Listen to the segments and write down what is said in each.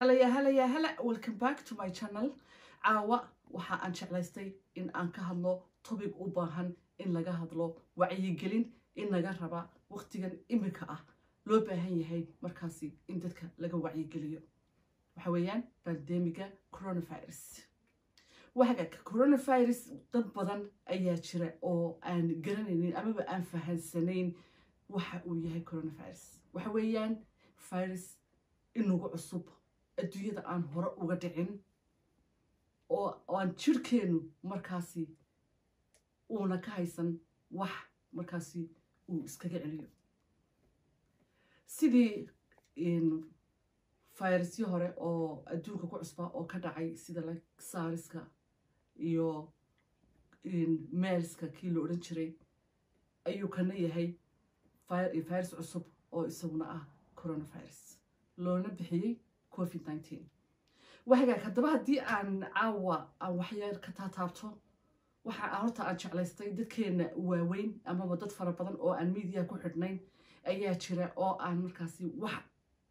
halaya halaya hala welcome back to my channel caawa waxa aan jeclaystay in aan ka hadlo topic u baahan in laga hadlo wacyigelin in laga raba waqtigan iminka ah loo baahan yahay markaasi in dadka laga wacyigeliyo waxa weeyaan bandemiga coronavirus wahagaag coronavirus dad badan ayaa jira oo aan garanaynin amaba aan fahansanayn waxa uu yahay coronavirus waxa weeyaan virus inagu cusub adduunyada aan hore uga dhicin oo aan jirhkeenu markaasi uuna ka haysan wax markaasi uu iskaga celiyo sidii fayrasyo hore oo adduunka ku cusbaa oo ka dhacay sida saariska iyo meelska kii la odhan jiray ayuu kana yahay virus cusub oo isaguna ah coronavirus loona bixiyey covid nineteen wahagaag haddaba haddii aan caawa aan waxyar ka taataabto waxa horta aan jeclaystay dadkeena waaweyn amaba dad fara badan oo aan miidiya ku xidhnayn ayaa jira oo aan markaasi wax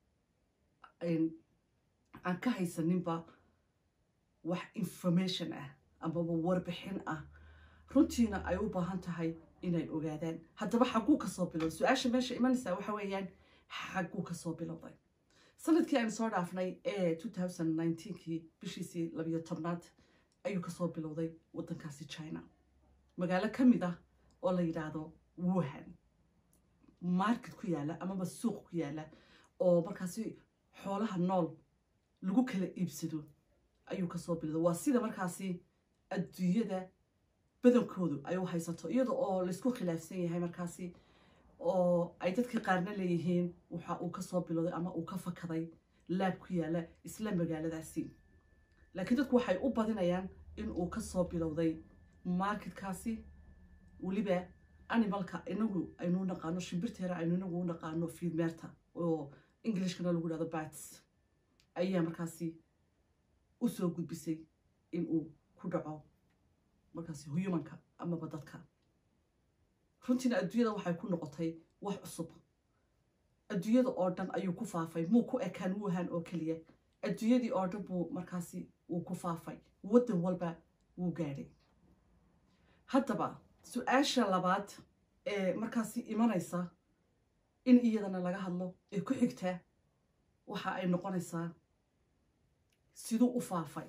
aan ka haysaninba wax information ah amaba warbixin ah runtiina ay u baahan tahay inay ogaadaan haddaba xagguu kasoo bilowday su-aasha meesha imanaysaa waxa weeyaan xagguu kasoo bilowday sanadkii aynu soo dhaafnay ee kii bishiisii labiyo tobnaad ayuu kasoo bilowday waddankaasi china magaalo ka mid ah oo la yidhaahdo wuhan market ku yaala amaba suuq ku yaala oo markaasi xoolaha nool lagu kala iibsado ayuu kasoo bilowday waa sida markaasi adduunyada badankoodu ay u haysato iyada oo laysku khilaafsan yahay markaasi oo ay dadka qaarna leeyihiin waxa uu kasoo bilowday ama uu ka fakaday laab ku yaala isla magaaladaasi laakiin dadku waxay u badinayaan in uu kasoo bilowday marketkaasi weliba animalka inagu aynu naqaano shimbirteera aynu inagu u naqaano fiidmeerta oo englishkana lagu dhahdo bats ayaa markaasi usoo gudbisay in uu ku dhaco markaasi humanka amaba dadka runtiina adduunyada waxay ku noqotay wax cusub adduunyada oo dhan ayuu ku faafay muu ku ekaan wuhan oo keliya adduunyadii oo dhan buu markaasi uu ku faafay waddan walba wuu gaadhay haddaba su-aasha labaad ee markaasi imanaysa in iyadana laga hadlo ee ku xigtaa waxa ay noqonaysaa siduu u faafay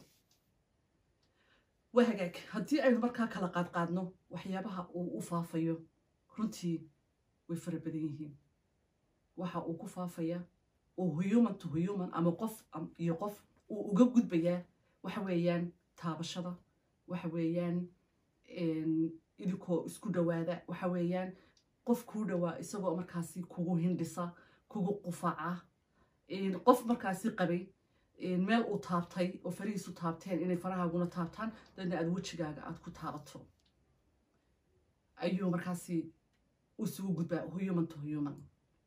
waa hagaag haddii aynu markaa kala qaadqaadno waxyaabaha uu u faafayo runtii way fara badan yihiin waxa uu ku faafaya oo human to human ama qof iyo qof uu uga gudbayaa waxa weeyaan taabashada waxa weeyaan idinkoo isku dhowaada waxa weeyaan qof kuu dhowaa isagoo markaasi kugu hindhisa kugu qufaca qof markaasi qabay meel uu taabtay oo farihiisu taabteen inay farahaaguna taabtaan dadna aada wejigaaga aada ku taabato ayuu markaasi isugu gudbaa human to human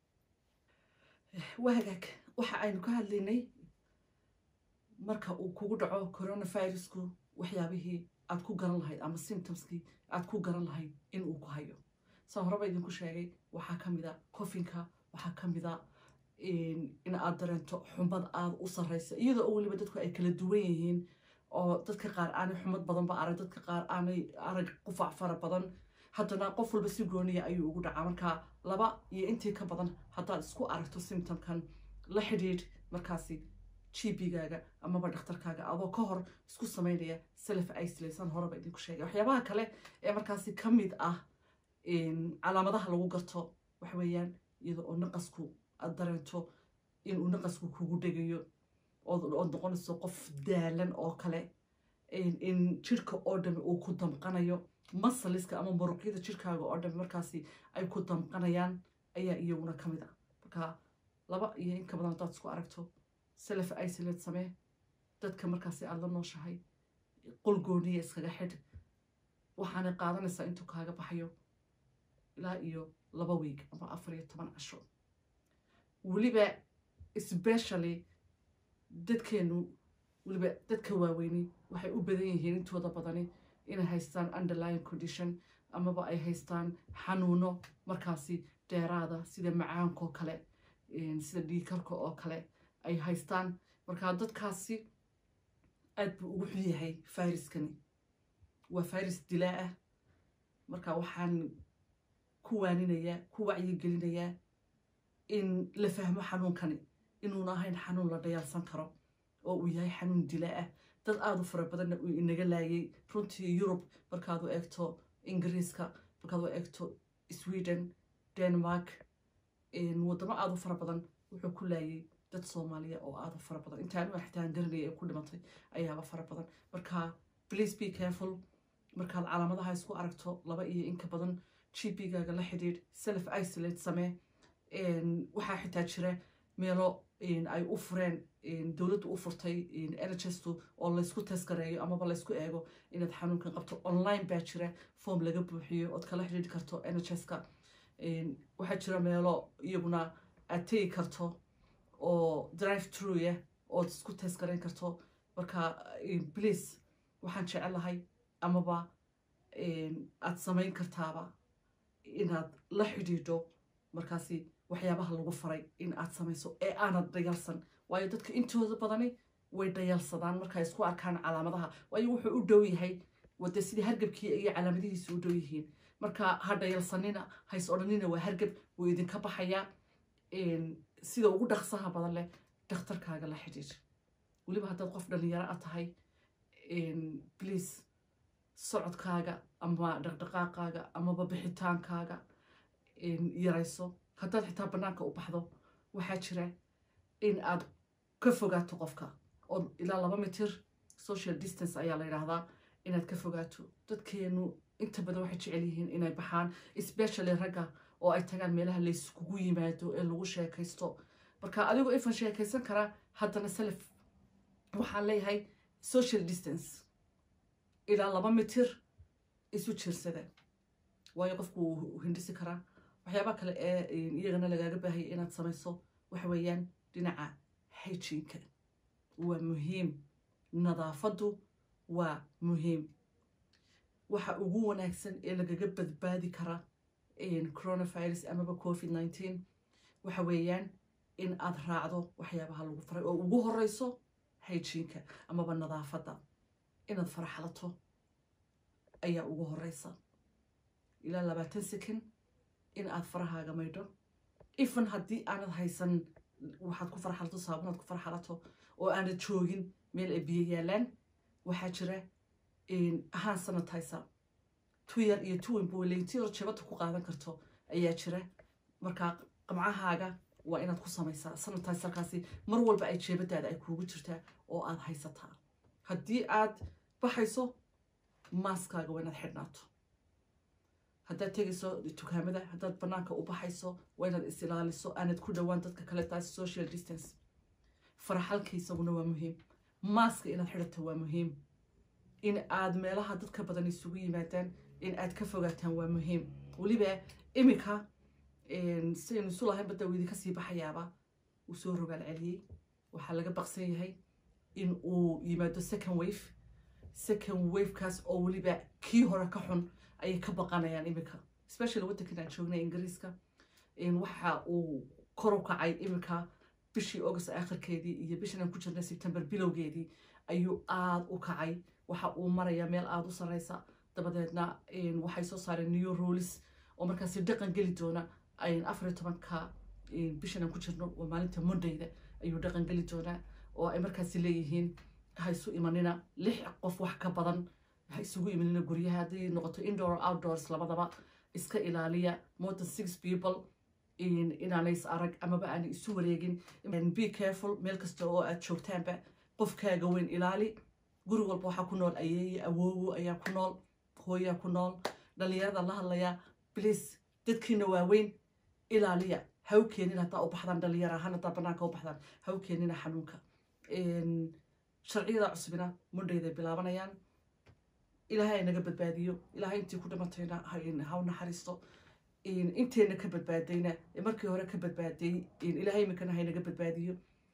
wahagaag waxa aynu ka hadlaynay marka uu kugu dhaco coronavirusku waxyaabihii aad ku garan lahayd ama symptomskii aad ku garan lahayd in uu ku hayo saa horeba idinku sheegay waxaa ka mid a cofinka waxaa ka mid a in aad dareento xumad aada u sarraysa iyadoo oo weliba dadku ay kala duwan yihiin oo dadka qaar aanay xumad badanba arag dadka qaar aanay arag qufac fara badan haddana qof walba si gooniya ayuu ugu dhacaa marka laba iyo intii ka badan haddaad isku aragto symptomkan la xidhiidh markaasi gbgaaga amaba dhakhtarkaaga adoo ka hor isku samaynaya self isolation horeba idinku sheegay waxyaabaha kale ee markaasi ka mid ah calaamadaha lagu garto waxa weeyaan iyada oo naqasku aad dareento inuu naqasku kugu dhegayo ood noqonayso qof daalan oo kale in jirhka oo dhami uu ku damqanayo masaliska ama muruqyada jirhkaaga oo dhami markaasi ay ku damqanayaan ayaa iyaguna ka mid a marka laba iyo inka badan haddaad isku aragto self isolate samee dadka markaasi aada la nooshahay qol gooniya iskaga xidh waxaanay qaadanaysaa intuu kaaga baxayo ilaa iyo laba wiig ama afar iyo toban casho weliba specially dadkeenu weliba dadka waaweyni waxay u badan yihiin intooda badani inay haystaan underlying condition amaba ay haystaan xanuuno markaasi dheeraada sida macaankaoo kale sida dhiikarka oo kale ay haystaan marka dadkaasi aad buu ugu xun yahay fayraskani waa fayras dilaa ah marka waxaan ku waaninayaa ku wacyigelinayaa in la fahmo xanuunkani inuuna ahayn xanuun la dhayaalsan karo oo uu yahay xanuun dila ah dad aada u fara badanna uu inaga laayay runtii yurub markaad u eegto ingiriiska markaad u eegto sweden denmark waddamo aada u fara badan wuxuu ku laayay dad soomaaliya oo aada u fara badan intaan xitaan garanaya ee ku dhimatay ayaaba fara badan marka please be careful markaad calaamadaha isku aragto laba iyo inka badan gp-gaaga la xidhiidh self isolate samee waxaa xitaa jira meelo ay u fureen dowladdu u furtay nhstu oo laysku taskareeyo amaba laysku eego inaad xanuunkan qabto online baa jira form laga buuxiyo ood kala xidhiidhi karto nhska waxaa jira meelo iyaguna aad tegi karto oo drive truya ood isku taskareyn karto marka please waxaan jecelahay amaba aad samayn kartaaba inaad la xidhiidho markaasi waxyaabaha lagu faray in aad samayso ee aanad dhayalsan waayo dadka intooda badani way dhayalsadaan markay isku arkaan calaamadaha waayo wuxuu u dhow yahay wade sidii hargabkii iyo calaamadihiisa u dhow yihiin marka ha dhayalsanina hays odhanina waa hargab wuu idinka baxayaa sida ugu dhaqsaha badan leh dhakhtarkaaga la xidhiidh weliba haddaad qof dhalinyaro a tahay please socodkaaga ama dhaqdhaqaaqaaga amaba bixitaankaaga yarayso haddaad xitaa bannaanka u baxdo waxaa jira in aad ka fogaato qofka oo ilaa laba mitir social distance ayaa la yidhaahdaa inaad ka fogaato dadkeenu inta badan waxay jecel yihiin inay baxaan especially ragga oo ay tagaan meelaha layskugu yimaado ee lagu sheekaysto marka adigoo ifan sheekaysan karaa haddana self waxaan leeyahay social distance ilaa laba mitir isu jirsada waayo qofku wuu hindhisi karaa waxyaabaha kale ee iyagana lagaaga baahaya inaad samayso waxa weeyaan dhinaca hygiinka waa muhiim nadaafaddu waa muhiim waxa ugu wanaagsan ee lagaga badbaadi kara coronavirus amaba covid nineteen waxa weeyaan in aad raacdo waxyaabaha lagu faray oo ugu horeyso hygiinka amaba nadaafadda inaad faraxlato ayaa ugu horeysa ilaa labaatan second in aad farahaaga maydho ifan haddii aanad haysan waxaad ku farxalato saabunaad ku farxalato oo aanad joogin meel ay biyo yaalaan waxaa jira ahaan sanatizer tu yar iyo tu weyn boleyntiyo jabada ku qaadan karto ayaa jira markaa qamcahaaga waa inaad ku samaysaa sanatizerkaasi mar walba ay jeebadaada ay kuugu jirtaa oo aad haysataa haddii aad baxayso maaskaaga waa inaad xidhnaato haddaad tegayso dukaamada haddaad bannaanka u baxayso waa inaad is ilaaliso aanad ku dhowaan dadka kale taas social distance faraxalka isaguna waa muhiim maaska inaad xidhato waa muhiim in aad meelaha dadka badan isugu yimaadaan in aad ka fogaataan waa muhiim weliba iminka sidaynu isu lahayn badda uu idinka sii baxayaaba uu soo rogaal celiyey waxaa laga baqsan yahay in uu yimaado second wave second wavekaas oo weliba kii hore ka xun ayay ka baqanayaan iminka especially waddankan aan joognay ingiriiska waxa uu kor u kacay iminka bishii august aakhirkeedii iyo bishan aan ku jirnay september bilowgeedii ayuu aada u kacay waxa uu marayaa meel aada u sarreysa dabadeedna waxay soo saareen new rules oo markaasi dhaqan geli doona afariyo tobanka bishan aan ku jirno waa maalinta mondayda ayuu dhaqan geli doonaa oo ay markaasi leeyihiin ha isu imanina lix qof wax ka badan ha isugu imanina guryaha hadday noqoto indoor outdoors labadaba iska ilaaliya more than six people inaanay is arag amaba aanay isu wareegin be careful meel kasta oo aad joogtaanba qofkaaga weyn ilaali guri walba waxaa ku nool ayeeye awoowo ayaa ku nool hooyaa ku nool dhalinyarada la hadlaya bliis dadkiina waaweyn ilaaliya ha u keenin haddaa u baxdaan dhalinyar ahaan haddaa banaanka u baxdaan ha u keenina xanuunka sharciyada cusubina mondhayday bilaabanayaan ilaahay naga badbaadiyo ilaahay intii ku dhimatayna ha u naxariisto inteena ka badbaadayna markii hore ka badbaaday ilaahay iminkana haynaga badbaadiyo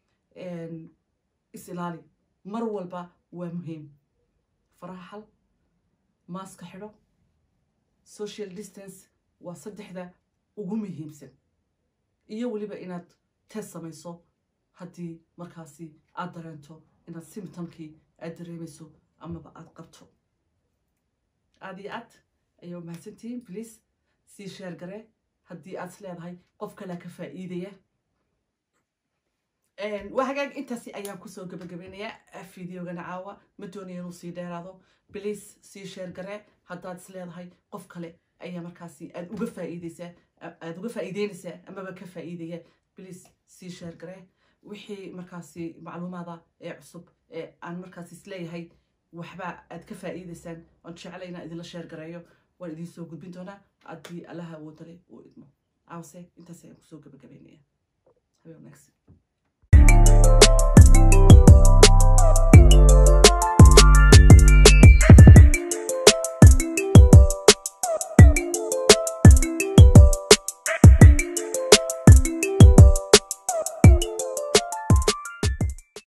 is ilaali mar walba waa muhiim faraha xal maaska xidho social distance waa saddexda ugu muhiimsan iyo weliba inaad test samayso haddii markaasi aad dareento inaad symptomkii aad dareemayso amaba aad qabto aad iyo aad ayaa umahadsantihiin please sii sheer gare haddii aad is leedahay qof kalea ka faa'iidaya waa hagaag intaasi ayaan kusoo gabagabeynayaa videogana caawa ma doonaya inuu sii dheeraado please sii sheer gare haddaad is leedahay qof kale ayaa markaasi aad uga faa'iideysaa aad uga faa'iideynaysaa amaba ka faa'iidaya please sii sheer gare wixii markaasi macluumaada ee cusub ee aan markaasi isleeyahay waxba aad ka faa'iideysaan oon jeclayna idinla sheer gareeyo waan idiin soo gudbin doonaa haddii allaha awoodale uu idmo caawse intaas ayaan kusoo gabagabeynaya habeen wanaagsan